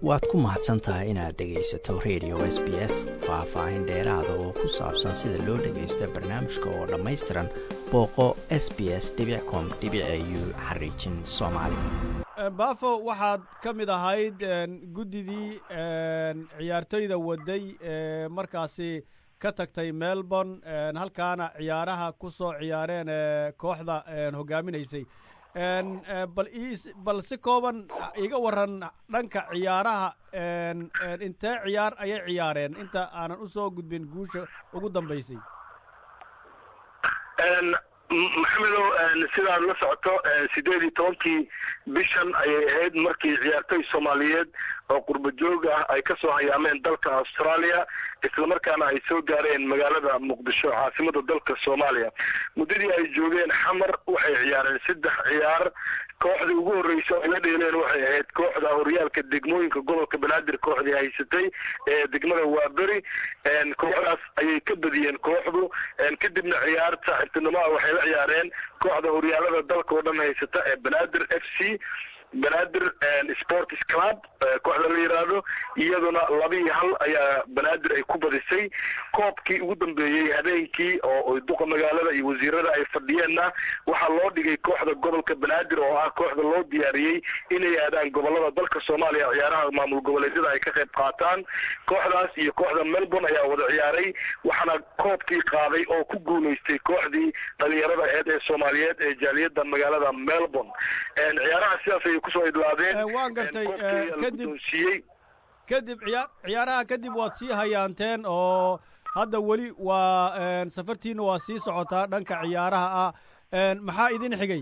waad ku mahadsan tahay inaad dhegaysato radio s b s faah-faahin dheeraada oo ku saabsan sida loo dhagaysta barnaamijka oo dhammaystiran booqo s b s com u xariijin soomaali baafo waxaad ka mid ahayd guddidii ciyaartoyda waday ee markaasi ka tagtay melbourne halkaana ciyaaraha ku soo ciyaareen kooxda hogaaminaysay bal bal si kooban iga waran dhanka ciyaaraha intee ciyaar ayay ciyaareen inta aanan u soo gudbin guusha ugu dambaysay maxamedow sidaad la socoto sideed iyo tobankii bishan ayay ahayd markii ciyaartoy soomaaliyeed oo qurba joog ah ay ka soo hayaameen dalka australia islamarkaana ay soo gaareen magaalada muqdisho caasimada dalka soomaaliya muddadii ay joogeen xamar waxay ciyaareen saddex ciyaar kooxdii ugu horreysa ay la dheeleen waxay ahayd kooxda horyaalka degmooyinka gobolka banaadir kooxdii haysatay ee degmada waaberi kooxdaas ayay ka badiyeen kooxdu kadibna ciyaarta saaxiibtinimaa waxay la ciyaareen kooxda horyaalada dalka oo dhan haysata ee banaadir f c banaadir sports club kooxda la yidhaahdo iyaduna laba iyo hal ayaa banaadir ay ku badisay koobkii ugu dambeeyey habeenkii oo duqa magaalada iyo wasiirada ay fadhiyeenna waxaa loo dhigay kooxda gobolka banaadir oo ah kooxda loo diyaariyey inay aadaan gobolada dalka soomaaliya ciyaaraha maamul goboleedyada ay ka qayb qaataan kooxdaas iyo kooxda melbourne ayaa wada ciyaaray waxaana koobkii qaaday oo ku guulaystay kooxdii dhalinyarada eed ee soomaaliyeed ee jaaliyada magaalada melbourne ciyaaraha sidaas ayay kusoo idlaadeen waan gartay kadib kadib ciyaa ciyaaraha kadib waad sii hayaanteen oo hadda weli waa safartiina waa sii socotaa dhanka ciyaaraha ah maxaa idin xigay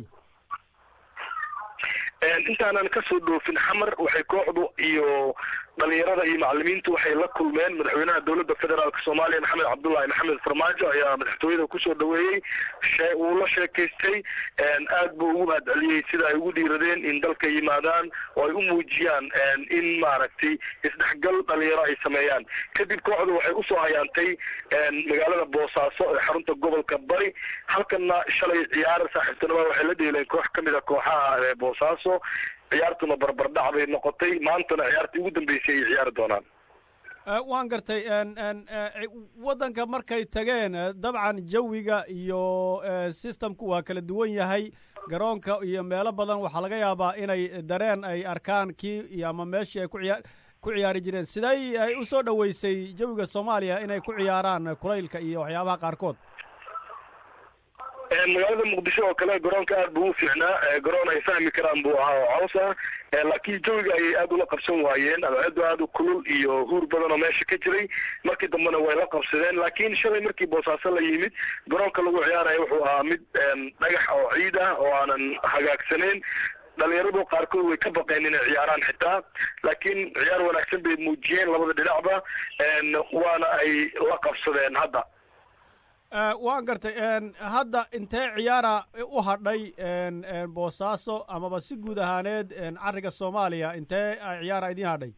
intaanan kasoo dhoofin xamar waxay kooxdu iyo dhalinyarada iyo macalimiintu waxay la kulmeen madaxweynaha dowladda federaalk soomaaliya maxamed cabdullahi maxamed farmaajo ayaa madaxtooyada kusoo dhaweeyey uu la sheekaystay aad buu ugu mahadceliyey sida ay ugu dhiiradeen in dalka yimaadaan oo ay u muujiyaan in maaragtay isdhexgal dhalinyaro ay sameeyaan kadib kooxdu waxay usoo hayaantay magaalada boosaaso ee xarunta gobolka bari halkana shalay ciyaar saaxiibtinima waxay la dheeleen koox ka mid a kooxaha boosaaso ciyaartuna barbardhac bay noqotay maantana ciyaartii ugu dambeysay ay ciyaari doonaan waan gartay waddanka markay tageen dabcan jawiga iyo systemku waa kala duwan yahay garoonka iyo meelo badan waxaa laga yaabaa inay dareen ay arkaan kii ama meeshii ay kuciyaa ku ciyaari jireen siday ay u soo dhoweysay jawiga soomaaliya inay ku ciyaaraan kulaylka iyo waxyaabaha qaarkood magaalada muqdisho oo kale garoonka aad buu u fiicnaa garoon ay fahmi karaan buu ahaa oo caws ah laakiin jawiga ayay aad ula qabsan waayeen abeedo aad u kulul iyo huur badan oo meesha ka jiray markii dambena way la qabsadeen laakiin shalay markii boosaaso la yimid garoonka lagu ciyaaraya wuxuu ahaa mid dhagax oo ciid ah oo aanan hagaagsaneyn dhalinyaradu qaarkood way ka baqeen inay ciyaaraan xitaa laakiin ciyaar wanaagsan bay muujiyeen labada dhinacba waana ay la qabsadeen hadda waan gartay hadda intee ciyaara u hadhay boosaaso amaba si guud ahaaneed cariga soomaaliya intee ciyaara idiin hadhay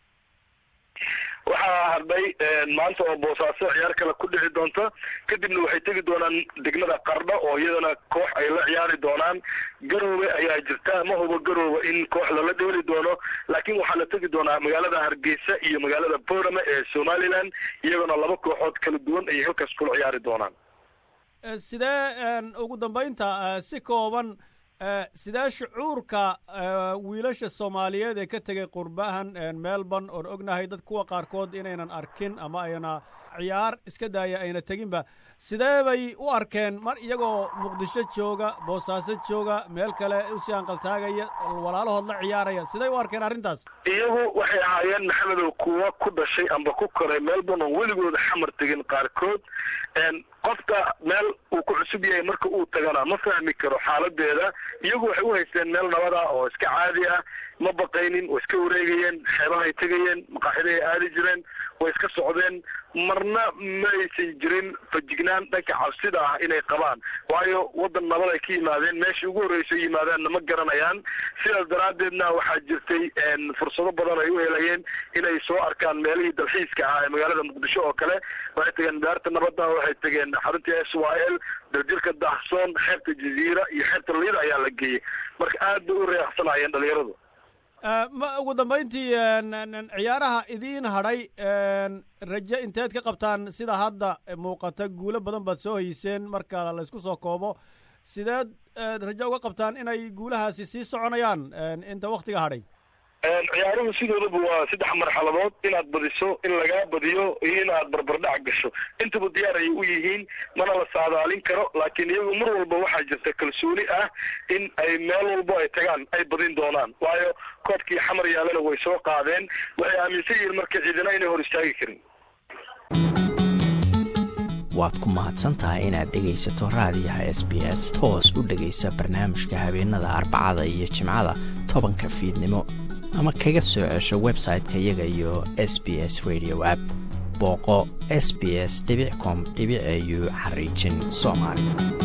waxaa hadhay maanta oo boosaaso ciyaar kale ku dhici doonta kadibna waxay tegi doonaan degmada qardho oo iyadana koox ay la ciyaari doonaan garoowe ayaa jirta ma hubo garoowe in koox lala dheeli doono laakiin waxaa la tegi doonaa magaalada hargeysa iyo magaalada boorame ee somalilan iyagona laba kooxood kala duwan ayay halkaas kula ciyaari doonaan sidee ugu dambaynta si kooban sidee shucuurka wiilasha soomaaliyeed ee ka tegay qurbahan melbourne oon ognahay dad kuwa qaarkood inaynan arkin ama ayna ciyaar iska daaya ayna teginba sidee bay u arkeen mar iyagoo muqdisho jooga boosaaso jooga meel kale usii anqaltaagaya walaalahood la ciyaaraya siday u arkeen arrintaas iyagu waxay ahaayeen maxamedow kuwa ku dhashay amba ku koray melbourne oo weligooda xamar tegin qaarkood qofka meel uu ku cusub yahay marka uu tagana ma fahmi karo xaaladeeda iyagu waxay u haysteen meel nabad ah oo iska caadi ah ma baqaynin way iska wareegayeen xeebahay tegayeen maqaaxidahay aadi jireen way iska socdeen marna ma aysan jirin fajignaan dhanka cabsida ah inay qabaan waayo waddan nabad ay ka yimaadeen meeshii ugu horreysa yimaadaanna ma garanayaan sidaas daraaddeedna waxaa jirtay fursado badan ay u helayeen inay soo arkaan meelihii dalxiiska ahaa ee magaalada muqdisho oo kale waxay tageen daarta nabadda waxay tageen xaruntii s y l daljirka daahsoon xeebta jaziira iyo xeebta liida ayaa la geeyey marka aad bay u reeqsanayeen dhalinyaradu ma ugu dambayntii ciyaaraha idiin hadhay rajo inteed ka qabtaan sida hadda muuqata guulo badan baad soo hayseen marka laysku soo koobo sideed rajo uga qabtaan inay guulahaasi sii soconayaan inta waktiga hadhay ciyaaruhu sidoodaba waa saddex marxaladood inaad badiso in lagaa badiyo iyo inaad barbardhac gasho intaba diyaar ayay u yihiin mana la saadaalin karo laakiin iyagu mar walba waxaa jirta kalsooni ah in ay meel walbo ay tagaan ay badin doonaan waayo koobkii xamar yaalana way soo qaadeen waxay aaminsan yihiin marka ciidana inay hor istaagi karin waad ku mahadsan tahay inaad dhegaysato raadiyaha s b s toos u dhegaysa barnaamijka habeenada arbacada iyo jimcada tobanka fiidnimo ama kaga soo cesho website-ka iyaga iyo s b s radio app booqo s b s com au xariijin soomaali